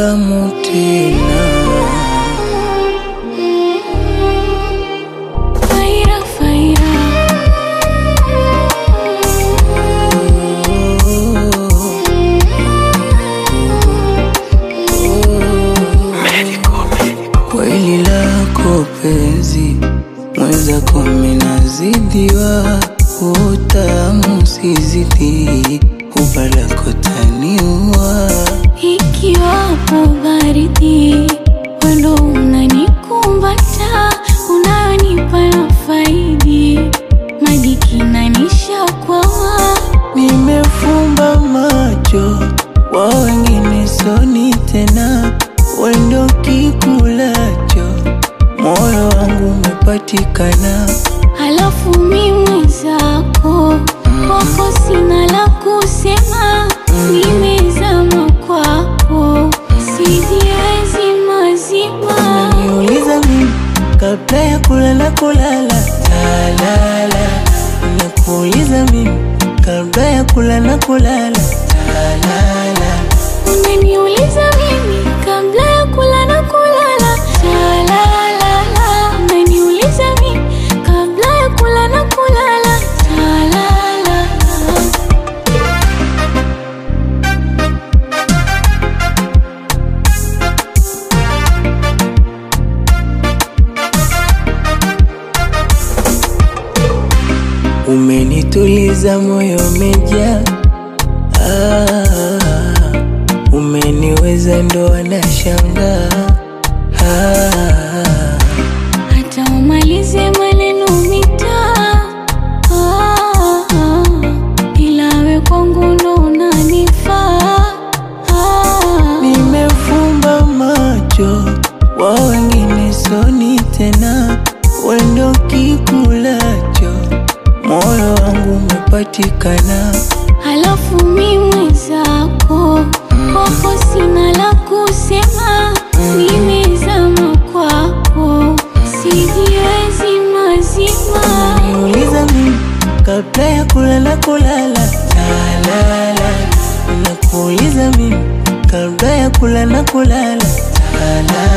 tamu tena. Faira, faira. Kweli lako penzi mwenzako minazidiwa, utamu sizidi, ubalako taniua. Ikiwapo baridi, wendo unanikumbata, unayonipa na faidi, maji kinanisha kwawa, Nimefumba macho wa wengine soni tena, wendo kikulacho, moyo wangu umepatikana. halafu mi mwenzako, kwako sina la kusema, nimezama kwako, sijiwezi mazima. Niuliza mimi kabla ya kulala kulala, talala. Nakuuliza mimi kabla ya kulala kulala, talala. Unaniuliza mimi kabla ya kula na kulala, la la la la. Unaniuliza mimi kabla ya kula na kulala, la la la la. Umenituliza moyo umejaa, ah, umeniweza ndo anashangaa ah, Hata umalize maneno mitaa, ah, ah, ila we kwangu ndo unanifaa, ah. Nimefumba macho wa wengine soni tena, wendo kikulacho, moyo wangu umepatikana. Halafu mi mwenzako, kwako sina la kusema, nimezama kwako, sijiwezi mazima. Niuliza mimi kabla ya kulala kulala, talala. Nakuuliza mimi kabla ya kulala kulala, talala.